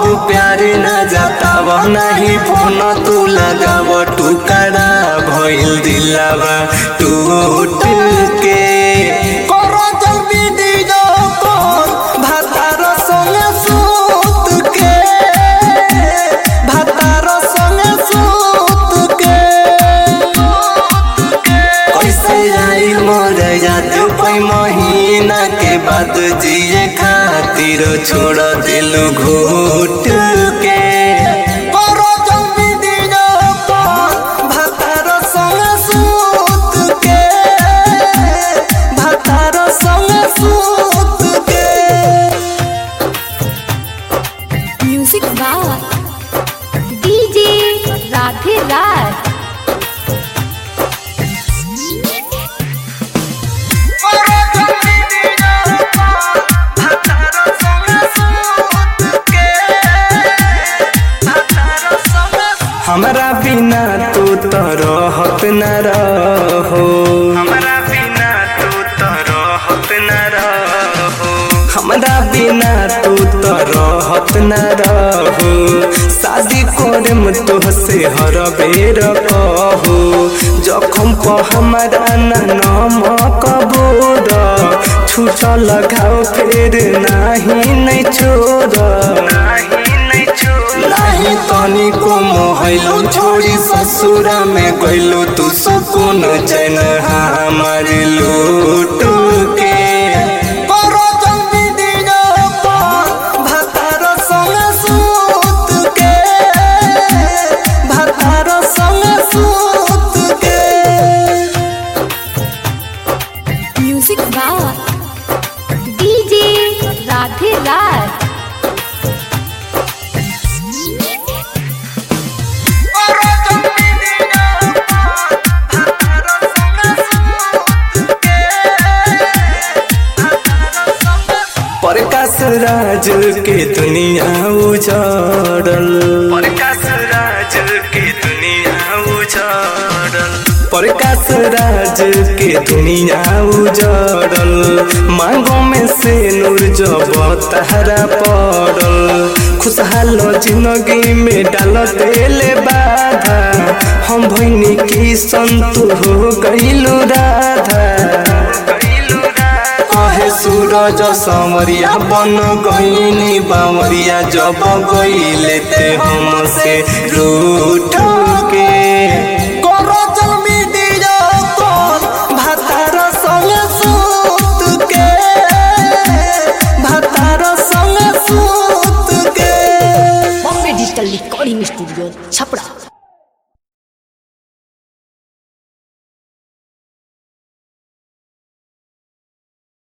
प्यार न जताव नहीं फोन तू लगाव टुकड़ा भइल दिलावा टूट के करो जल्दी दीजो कौन भातार संगे सूत के भातार संगे सूत के कैसे आई मोर याद पै महीना के बाद जिए खातिर छोड़ दिल घूट के करो जल्दी दीजो कौन भातार संगे सूत के भातार संगे सूत के music by DJ Radhe Raj हमरा बिना तू तो रहत न रहो हमरा बिना तू तो रहत न रहो हमरा बिना तू तो रहत न रहो शादी करम तोहसे हर बेर कहो जखम प हमरा न नमक बोर छूटल घाव फेर नाही नै छोड़ नाही नै छोड़ नाही तनिको मोहैलो छोड़ी ससुरा में गइलो तू सुकून चैन हमार लूट के करो जल्दी दीजो कौन भातार संगे सूत के भातार संगे सूत के music by DJ Radhe Raj Prakash Raj के दुनिया उजाड़ल प्रकाश राज के दुनिया उजाड़ल प्रकाश राज के दुनिया उजाड़ल मांगों में से नूर जब तहरा पड़ल खुशहाल जिंदगी में डाल देले बाधा हम भैनी की संतु हो गईलू राधा कहे सूरज समरिया बन गईनी बावरिया जब गईले ते हमसे रूठ के करो जल्दी दीजो कौन भातार संगे सूत के भातार संगे सूत के Bombay digital recording studio Chhapra